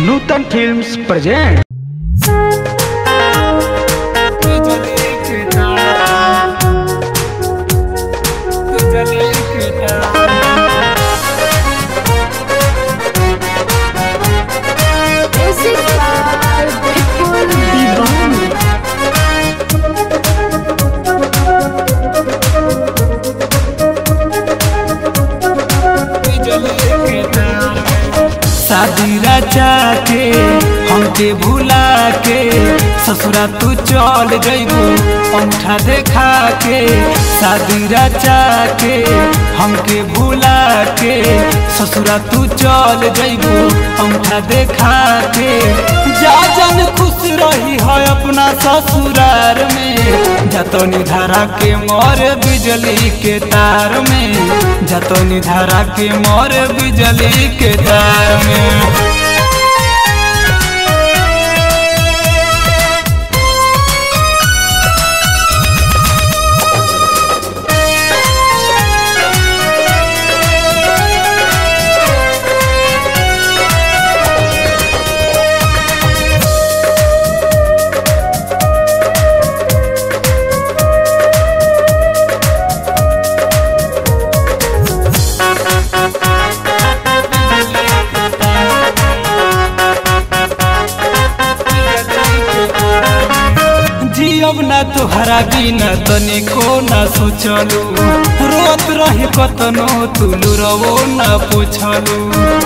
Nutan films present Music by Vipul Diwani. शादी रचा के हमके भुला के ससुरा तू चल जइबू अंगूठा देखा के शादी रचा के हमके भुला के ससुरा तू चल जइबू अंगूठा देखा के जा जन खुश रही है अपना ससुरार में जतनी धारा के मोर बिजली के तार में जतनी धारा के मोर बिजली के तार में जियब ना तुहरा बिना तनिको ना सोचलू रोत रही कतनो तुलू रवो ना पूछलू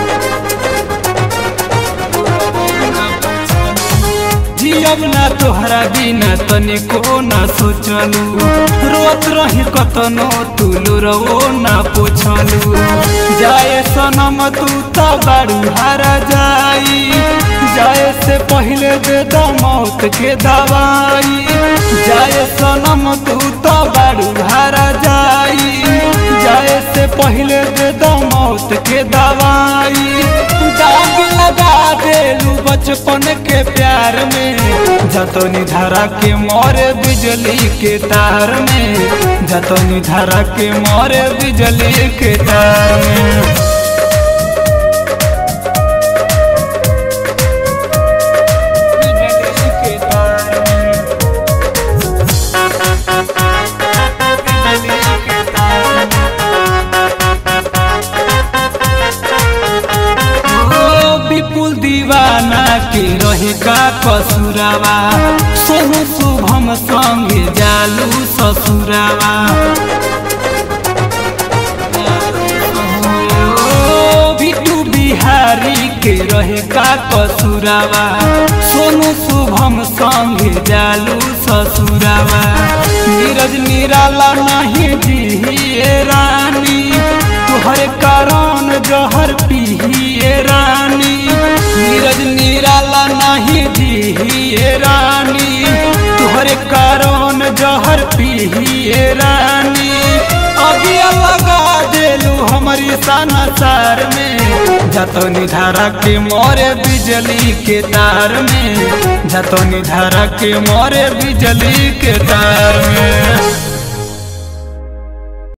जियब ना तोहरा बिना तनिको ना सोचलू रोत रही कतनो तुलू रवो ना पूछलू जाए सनम तू त बारू हारा जाई जाए से पहले दे द मौत के दवाई जाए सनम तू त बारू हारा जाई जाए से पहले दे द मौत के दवाई दाग लगा देलू बचपन के प्यार में जतनी धारा के मोरे बिजली के तार में जतनी धारा के मोरे बिजली के तार में बिजली के तार में बिजली के तार में ओ विपुल दीवाना के रहे का कसुरावा सोनू शुभम संगे जालू ससुरावा ओ बिटू बिहारी के रहे का कसुरावा सोनू शुभम संगे जालू ससुरावा नीरज निराला नहीं जिए रानी तुहरे कारण जहर पिहिए रानी नीरज निराला नहीं जिए रानी तुहरे कारण जहर पिहिए रानी अभी लगा देलू हमारी सनासार में जतनी धारा के मोरे बिजली के तार में जतनी धारा के मोरे बिजली के तार में